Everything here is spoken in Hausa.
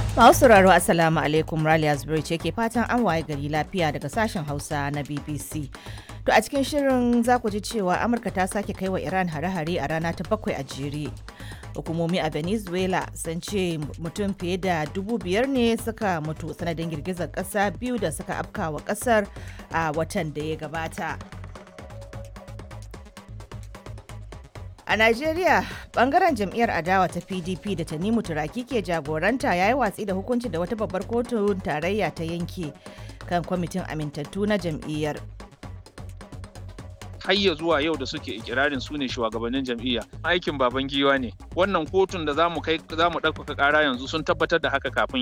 Masu sauraro Assalamu alaikum Raliya Zubairu ce ke fatan an waye gari lafiya daga sashen Hausa na BBC. To a cikin shirin za ku ji cewa Amurka ta sake kai wa Iran hare-hare a rana ta bakwai a jere. Hukumomi a Venezuela sun ce mutum fiye da dubu biyar ne suka mutu sanadin girgizar ƙasa biyu da suka afkawa ƙasar a watan da ya gabata. A Najeriya, bangaren jam'iyyar adawa ta PDP da Tanimu Turaki ke jagoranta ya yi watsi da hukunci da wata babbar kotun tarayya ta yanke kan kwamitin amintattu na jam'iyyar. hayya zuwa yau da suke ikirarin su ne shugabannin jam'iyya aikin baban giwa ne wannan kotun da zamu kai zamu ɗaukaka ƙara yanzu sun tabbatar da haka kafin